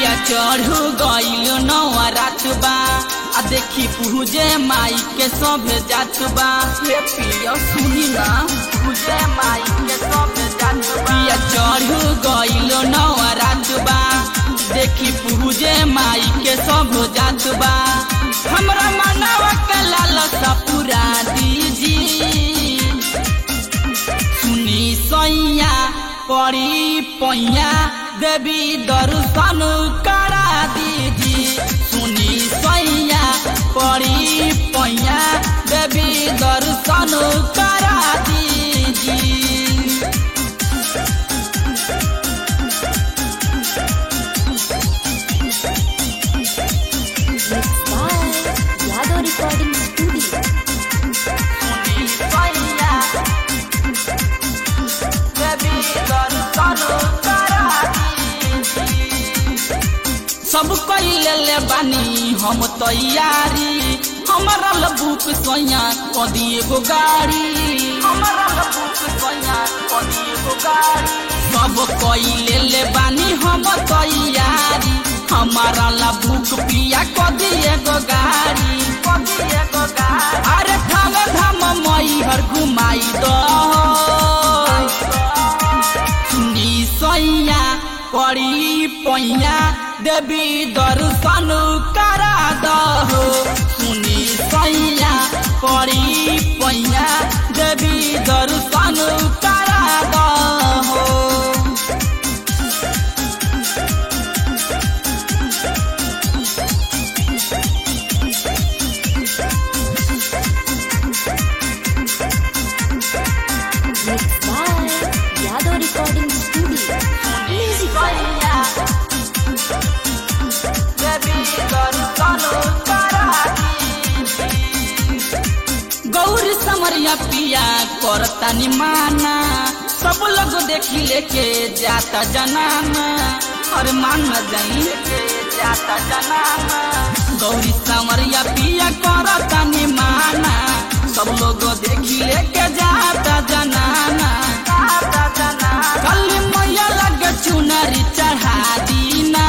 पिया चढ़ू गईल नवा रात बा आ देखी पूजे माई के सभे जात बा हे पिया सुनी ना पूजे माई के सभे जात बा पिया चढ़ू गईल नवा रात बा देखी पूजे माई के सब जात बा हमरा मनवा के लालसा पूरा दीजी सुनी सैया पड़ी पैया देवी दर्शन करा दीजी सुनी सैया पड़ी पैया देवी दर्शन करा दीजी Mixed by Yadav Recording Studio. सब कैले ले बानी हम तैयारी हमारा लबुक सोया कदी एगो गाड़ी हमारा लबुक सोया कदी एगो गाड़ी सब कैले ले बानी हम तैयारी हमारा लबुक पिया कदी एगो गाड़ी कदी एगो गाड़ी अरे थामे धाम मई हर घुमाई दो सुनी सैया पड़ी पैया देवी दर्शन करा दहो सुनी सैया पड़ी पैया देवी दर्शन करा दहो Mixed by Yadav Recording Studio. Music by Gauri समरिया पिया करता निमाना सब लोग देखी लेके जाता जनाना और मान जाई लेके जाता जनाना गौरी समरिया पिया करता निमाना सब लोग देखी लेके जाता जनाना जाता जनाना कल मैया लगे चुनरी चढ़ा दीना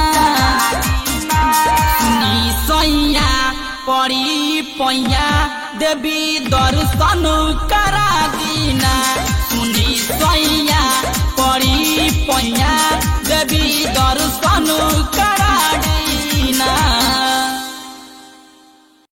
सुनी सैया पड़ी पैया देवी दर्शन करा दीना सुनी सैया पड़ी पैया